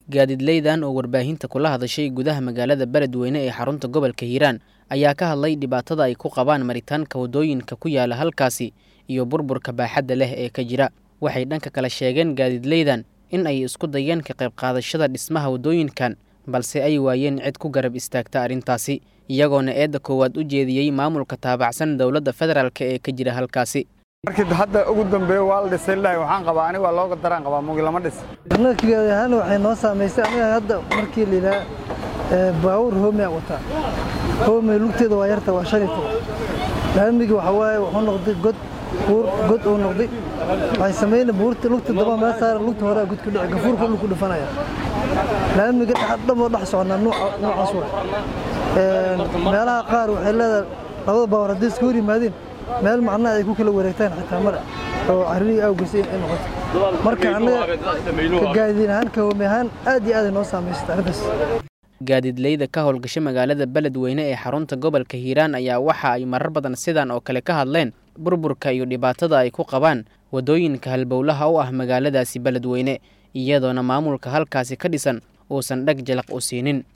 gaadiidleydan oo warbaahinta kula hadashay gudaha magaalada beledweyne ee xarunta gobolka hiiraan ayaa ka hadlay dhibaatada ay ku qabaan maritaanka waddooyinka ku yaala halkaasi iyo burburka baaxadda leh ee ka jira waxay dhanka kale sheegeen gaadiidleydan in ay isku dayeen ka qayb qaadashada dhismaha waddooyinkan balse ay waayeen cid ku garab istaagta arrintaasi iyagoona eedda koowaad u jeediyey maamulka taabacsan dowladda federaalk ee ka jira halkaasi markii hadda ugu dambeeyo waa la dhisay lahay waxaan qabaa aniga waa looga daraan qabaa mugi lama dhis annaga kigaadi ahaan waxay noo saamaysay aniga hadda markii la yidhaha baawur hoomea wataa hoome lugteeda waa yarta waa shan iyo toban laamigi waxa waaye wuxuu noqday god buur god uu noqday waxay samayna buurta lugta daba meel saara lugta horea god ku dhici gafuurka dhulku dhifanaya laamiga dhamoo dhex socnaa noocaas wa meelaha qaar waxay leedahay labada baawar haddii iska hor yimaadeen meel macnaha ay ku kala wareegtaan xitaa male oo carrigii awgeysay ay noqoto marka annaga ka gaadiin ahaan ka hoome ahaan aad iyo aaday noo saamaysata arrintaas gaadiidleyda ka howlgasha magaalada beledweyne ee xarunta gobolka hiiraan ayaa waxa ay marar badan sidan oo kale ka hadleen burburka iyo dhibaatada ay ku qabaan waddooyinka halbowlaha u ah magaaladaasi beledweyne iyadoona maamulka halkaasi ka dhisan uusan dheg jalaq u siinin